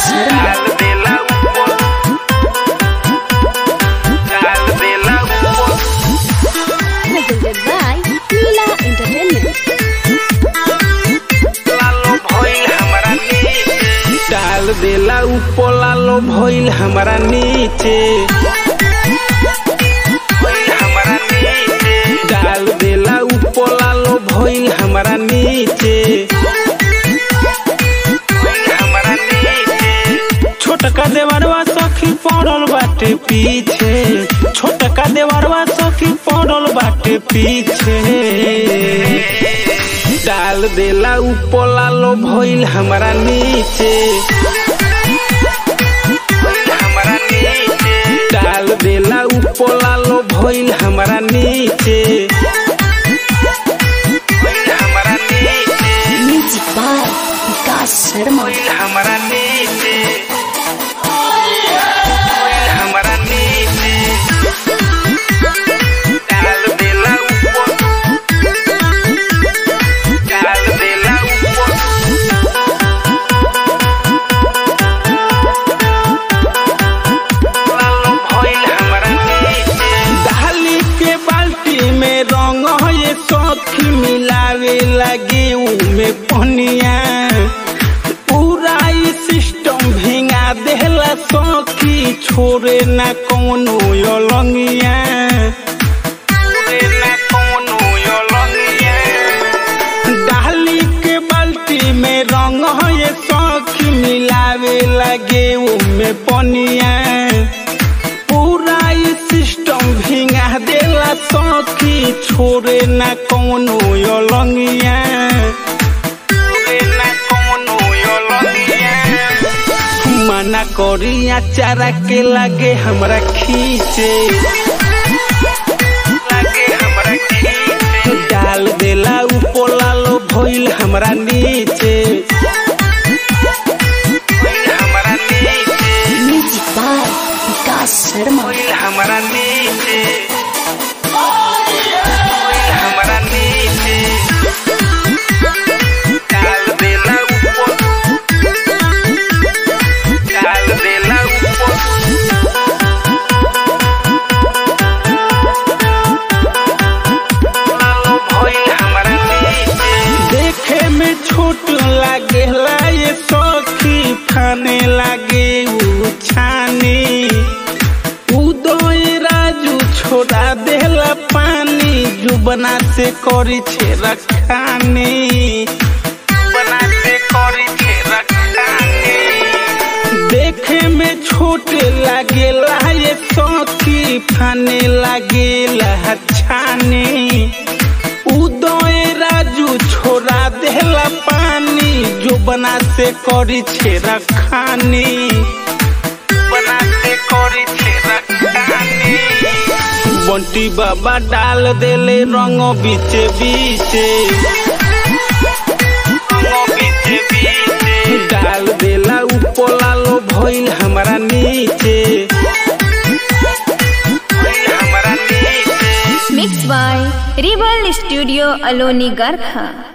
शर्मा डाल देला ऊपर डाल देला ऊपर presented by Leela Entertainment. लालो भइल हमरा नीचे डाल देला ऊपर लालो भइल हमरा नीचे भइल हमरा नीचे डाल देला ऊपर लालो भइल हमरा नीचे भइल हमरा नीचे छोटका देवरवा सखी पड़ल बाटे पीछे छोटका देवरवा सखी पड़ल बाटे पीछे डाल देला ऊपर लालो भइल हमरा नीचे भइल हमरा नीचे डाल देला ऊपर लालो भइल हमरा नीचे भइल हमरा नीचे Music by Vikas Sharma. भइल हमरा नीचे भइल हमरा नीचे डाल देला ऊपर डाल देला ऊपर लालो भइल हमरा नीचे डाली के बाल्टी में रंग ये सखी मिलावे लगे में पनिया पूरा ई सिस्टम भिंगा देला सखी छोरे ना कौनो अलंगिया छोरे ना कौनो अलंगिया डाली के बाल्टी में रंग ये सखी मिलावे लगे में पनिया पूरा ई सिस्टम भिंगा देला सखी छोरे ना कौनो अलंगिया छोरे ना कौनो अलंगिया मना करिया चारा के लागे हमरा खींचे लागे हमरा खींचे डाल देला ऊपर लालो भइल हमरा नीचे भइल हमरा नीचे Music by Vikas Sharma. भइल हमरा नीचे भइल हमरा नीचे डाल देला ऊपर डाल देला ऊपर लालो भइल हमरा नीचे देखे में छोट लागेला ये सखी खाने लागे उ छानी उदय राजू छोड़ा देला पानी जुबना से करी छे रखानी जुबना से करी छे रखानी देखे में छोट लागेला ये सखी फाने लागेला छानी उदय राजू छोड़ा देला पानी जो बना से करी छे रखानी बना से करी छे रखानी बंटी बाबा डाल देले रंग बीचे बीचे रंग बीचे बीचे डाल देला ऊपर लालो भइल हमरा नीचे भइल हमरा नीचे Mixed by Rebel Studio Aloni Garkha.